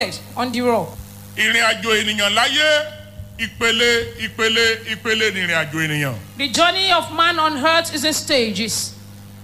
on the rock. ìrìn àjò ènìyàn láyé ìpele ìpele ìpele ní ìrìn àjò ènìyàn. The journey of man on earth is in stages.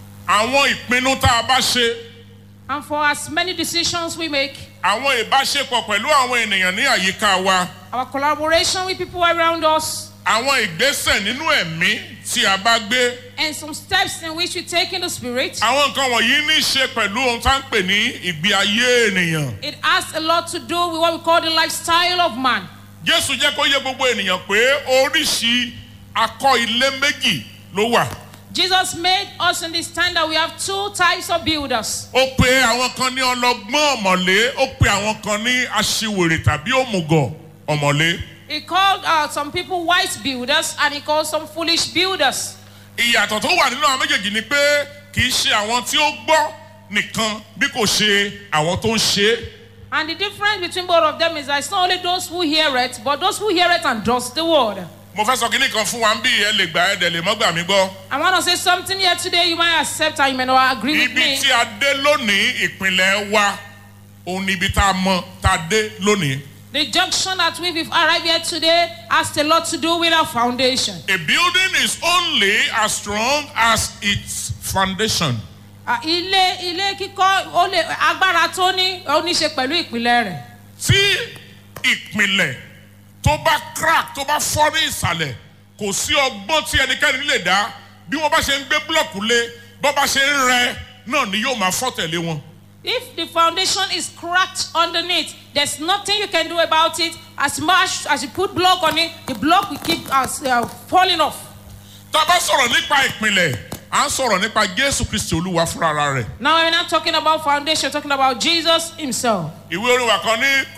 àwọn ìpinnu tá a bá ṣe And for as many decisions we make, àwọn ìbáṣepọ̀ pẹ̀lú àwọn ènìyàn ní àyíká wa our collaboration with people around us, àwọn ìgbésẹ̀ nínú ẹ̀mí tí a bá gbé and some steps in which we take in the spirit, àwọn nǹkan wọ̀nyí ní í ṣe pẹ̀lú ohun tá à ń pè ní ìgbé ayé ènìyàn. it has a lot to do with what we call the lifestyle of man. jésù jẹ́ kó yé gbogbo ènìyàn pé oríṣi akọ ilé méjì ló wà. Jesus made us understand that we have two types of builders. ó pe àwọn kan ní ọlọgbọ́n ọ̀mọ̀lé ó pe àwọn kan ní aṣiwèrè tàbí òmùgọ̀ ọ̀mọ̀lé. He called uh, some people wise builders and he called some foolish builders. ìyàtọ̀ tó wà nínú àwọn méjèèjì ni pé kì í ṣe àwọn tí ó gbọ́ nìkan bí kò ṣe àwọn tó ń ṣe é. And the difference between both of them is that it's not only those who hear it, but those who hear it and does the word. mo fẹ́ sọ kínní kan fún wa ń bí ẹ lè gbà ẹ dẹ̀ lè mọ́gbà mi gbọ́. I want to say something here today. You might accept and you may not agree with ibi me. tí a dé lónìí ìpínlẹ̀ wa òun ni ibi tá a mọ tá a dé lónìí. The junction that we've arrived here today has a lot to do with our foundation. A building is only as strong as its foundation. Ah, Ilé ilé kíkọ́ ó lè agbára tó ní ó ní ṣe pẹ̀lú ìpìlẹ̀ rẹ̀. tí ìpìlẹ̀ tó bá crack tó bá fọ́ ní ìsàlẹ̀ kò sí ọgbọ́n tí ẹnikẹ́ni lè dá bí wọ́n bá ṣe ń gbé búlọ̀kù lé bọ́ bá ṣe ń rẹ náà ni yóò máa fọ́ tẹ̀lé wọn. If the foundation is cracked underneath, there's nothing you can do about it. As much as you put block on it, the block will keep uh, uh, falling off. tá a bá sọ̀rọ̀ nípa ìpìlẹ̀ à ń sọ̀rọ̀ nípa jésù kristi olúwa fúnra rẹ̀. Now we're not talking about foundation, we're talking about Jesus Himself. ìwé orin wa kan ní